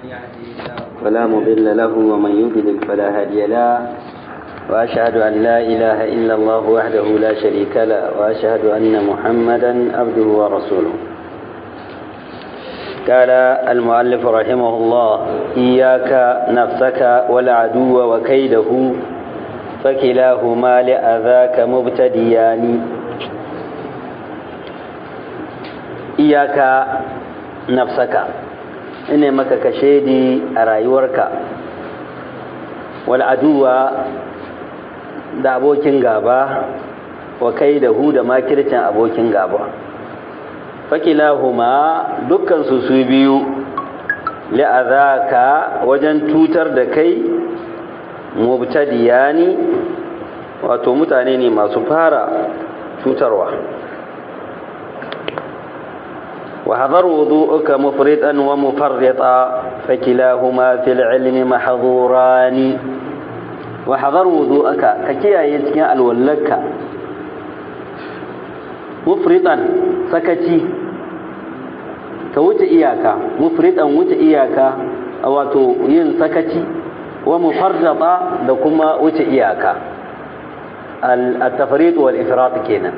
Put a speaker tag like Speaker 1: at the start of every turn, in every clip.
Speaker 1: فلا مضل له ومن يضلل فلا هادي له وأشهد أن لا إله إلا الله وحده لا شريك له وأشهد أن محمدا عبده ورسوله قال المؤلف رحمه الله إياك نفسك والعدو وكيده فكلاهما لأذاك مبتديان إياك نفسك ina maka kashedi a rayuwarka wal aduwa da abokin gaba wa kai da hu da makircin abokin gaba fakilahuma dukkan su su biyu li'azaka wajen tutar da kai mubtadiyani wato mutane ne masu fara cutarwa وحضر وضوءك مفرطا ومفرطا فكلاهما في العلم محظوران وحضر وضوءك ككيا يتكين الولك مفرطا سكتي كوت إياكا مفرطا وت إياكا wato yin sakaci wa mufarrata da kuma wuce iyaka al-tafrid wal ifrat kenan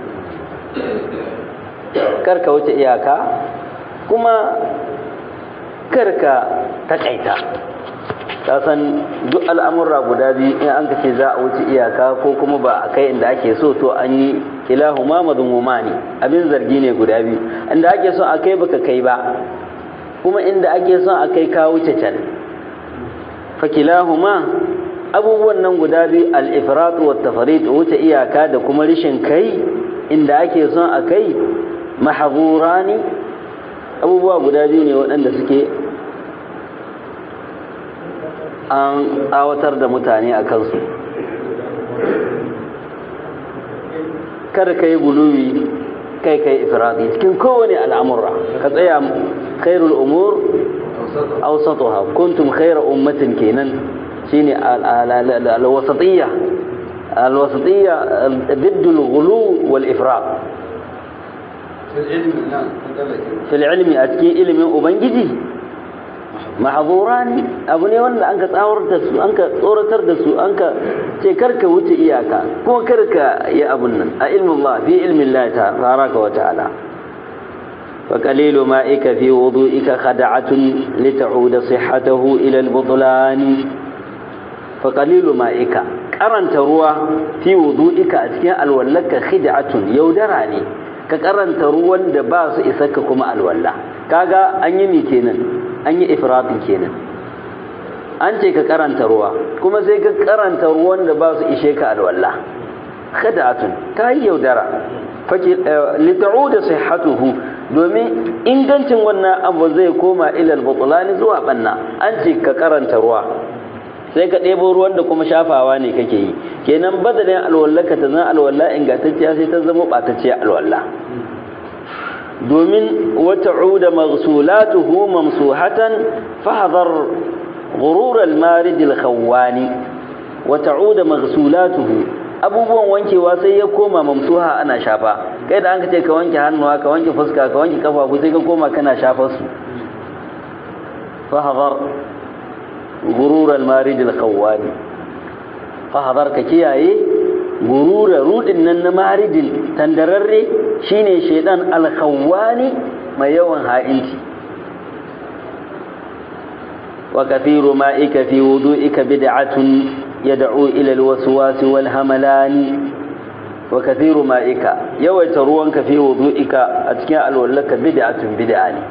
Speaker 1: karka wuce iyaka kuma karka takaita ta san duk al'amurra guda biyu in an kace za a wuce iyaka ko kuma ba a kai inda ake so to an yi ilahu ma mazmuma ne abin zargi ne guda biyu inda ake son a kai baka kai ba kuma inda ake son a kai ka wuce can fakilahuma abubuwan nan guda biyu al-ifrat wa tafarid wuce iyaka da kuma rishin kai inda ake son a kai mahazurani abubuwa guda biyu ne waɗanda suke an tsawatar da mutane a kansu kada ka yi guluwi kai kai ifradi cikin kowane al'amurra ka tsaya khairul umur awsatuha kuntum khayra ummatin kenan shine al-wasatiyya al-wasatiyya ضد الغلو والإفراط في العلم أتكي علم أبنجي محظوران abu ne wanda an ka tsawar da su an ka tsoratar da su an ka ce karka wuce iyaka ko karka yi abun nan a ilmin Allah fi ilmin Allah ta faraka wa ta'ala fa qalilu ma'ika fi wudu'ika khada'atun li ta'uda sihhatahu ila al-butlan fa qalilu ma'ika karanta ruwa fi wudu'ika a cikin alwallaka khid'atun yaudara ne ka karanta ruwan da ba su isa ka kuma alwala kaga an yi ni kenan an yi ifratin kenan an ce ka karanta ruwa kuma sai ka karanta ruwan da ba su ishe ka alwala khid'atun ta yi yaudara lita'uda sihhatuhu domin ingancin wannan abu zai koma ilal butulani zuwa banna an ce ka karanta ruwa sai ka ɗebo ruwan da kuma shafawa ne kake yi kenan badalin alwala ka ta zan alwala ingantacciya sai ta zama ɓatacciya alwala domin wata uda maghsulatuhu mamsuhatan fahadhar ghurur al-marid al-khawani wata uda maghsulatuhu abubuwan wankewa sai ya koma mamsuha ana shafa kai da an ka ce ka wanke hannuwa ka wanke fuska ka wanke kafafu sai ka koma kana shafar su fahadhar غرور المارد الخواني فحضر كياي غرور رودin nan na maridin tandararre shine shedan alkhawani mai yawan ha'inci wa kathiru ma'ika fi wudu'ika bid'atun yad'u ila alwaswas walhamalani wa kathiru ma'ika yawaita ruwanka fi wudu'ika a cikin alwallaka bid'atun bid'a ne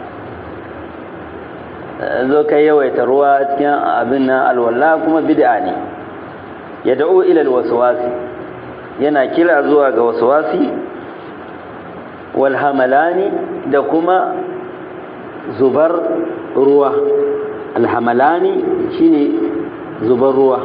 Speaker 1: zo kai yawaita ruwa cikin abin nan alwala kuma bid'a ne ya da'u ila alwaswasi yana kira zuwa ga waswasi wal hamalani da kuma zubar ruwa alhamalani shine zubar ruwa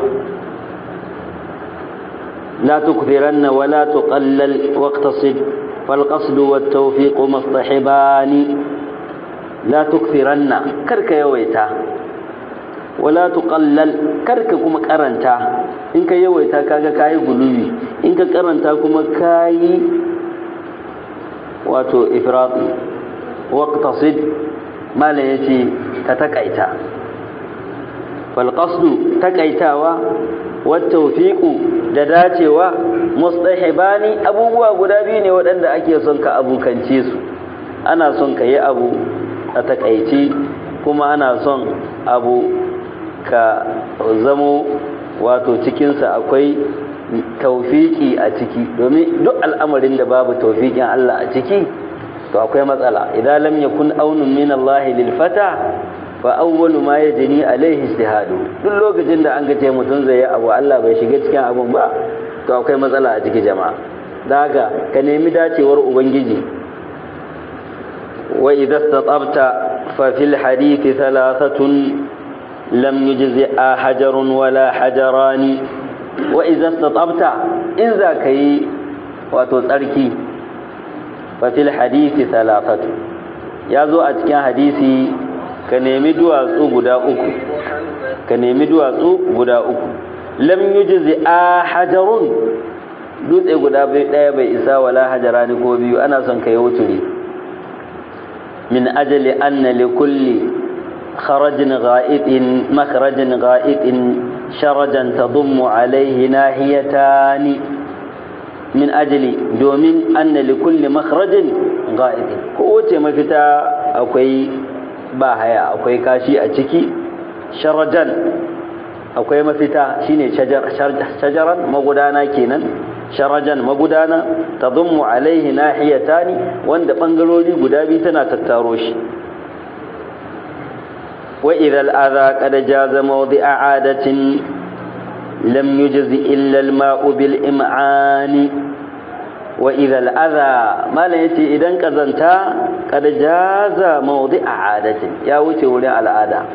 Speaker 1: لا تكثرن ولا تقلل واقتصد فالقصد والتوفيق مصطحبان لا تكثرن كرك يويتا ولا تقلل كرك كما كرنتا إنك يويتا كاغا كاي غلوي إنك كرنتا كما كاي واتو إفراطي واقتصد ما لا يتي كتكايتا falqasdu takaitawa wattawfiqu da dacewa mustahibani abubuwa guda biyu ne waɗanda ake son ka abukance su ana son ka yi abu a takaice kuma ana son abu ka zamo wato cikinsa akwai taufiki a ciki domin duk al'amarin da babu taufikin Allah a ciki to akwai matsala idan lam yakun aunun min Allah lil fata fa awwalu ma yajni alaihi ijtihadu duk lokacin da an gace mutum zai yi abu Allah bai shiga cikin abun ba to akwai matsala a ciki jama'a daga ka nemi dacewar ubangiji wa idza istatabta fa fil hadithi thalathatun lam yujzi'a hajarun wala hajarani wa idza istatabta in za ka yi wato tsarki fa fil hadithi thalathatu ya zo a cikin hadisi ka nemi duwatsu guda uku ka nemi duwatsu guda uku lam yujzi a hajarun dutse guda bai daya bai isa wala hajarani ko biyu ana son ka yi wuturi min ajali anna li kulli kharajin gha'itin makharajin gha'itin sharajan tadummu alaihi nahiyatani min ajali domin anna li kulli makharajin gha'itin kowace mafita akwai ba haya akwai kashi a ciki sharajan akwai mafita shine shajaran magudana kenan sharajan magudana tadummu alaihi nahiyatani wanda bangarori guda biyu tana tattaro shi wa idha al-adha qad jaza mawdi'a 'adatin lam yujzi illa al-ma'u bil im'ani wa idha al-adha malan yace idan kazanta qad jaza mawdi'a 'adatin ya wuce wurin al'ada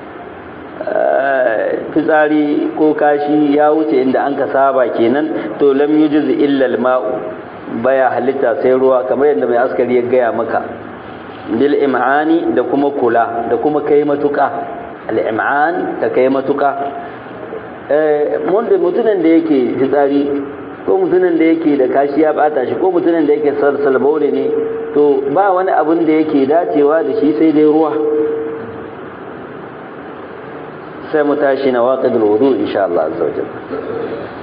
Speaker 1: fitsari ko kashi ya wuce inda an ka saba kenan to lam yujiz illa al-ma'u baya halitta sai ruwa kamar yadda mai askari ya gaya maka bil im'ani da kuma kula da kuma kai matuka al-im'an da kai matuka eh mutumin da yake fitsari ko mutumin da yake da kashi ya bata shi ko mutumin da yake salsalbaure ne to ba wani abun da yake dacewa da shi sai dai ruwa sai mu tashi na waƙidul wudu insha Allah azza wajalla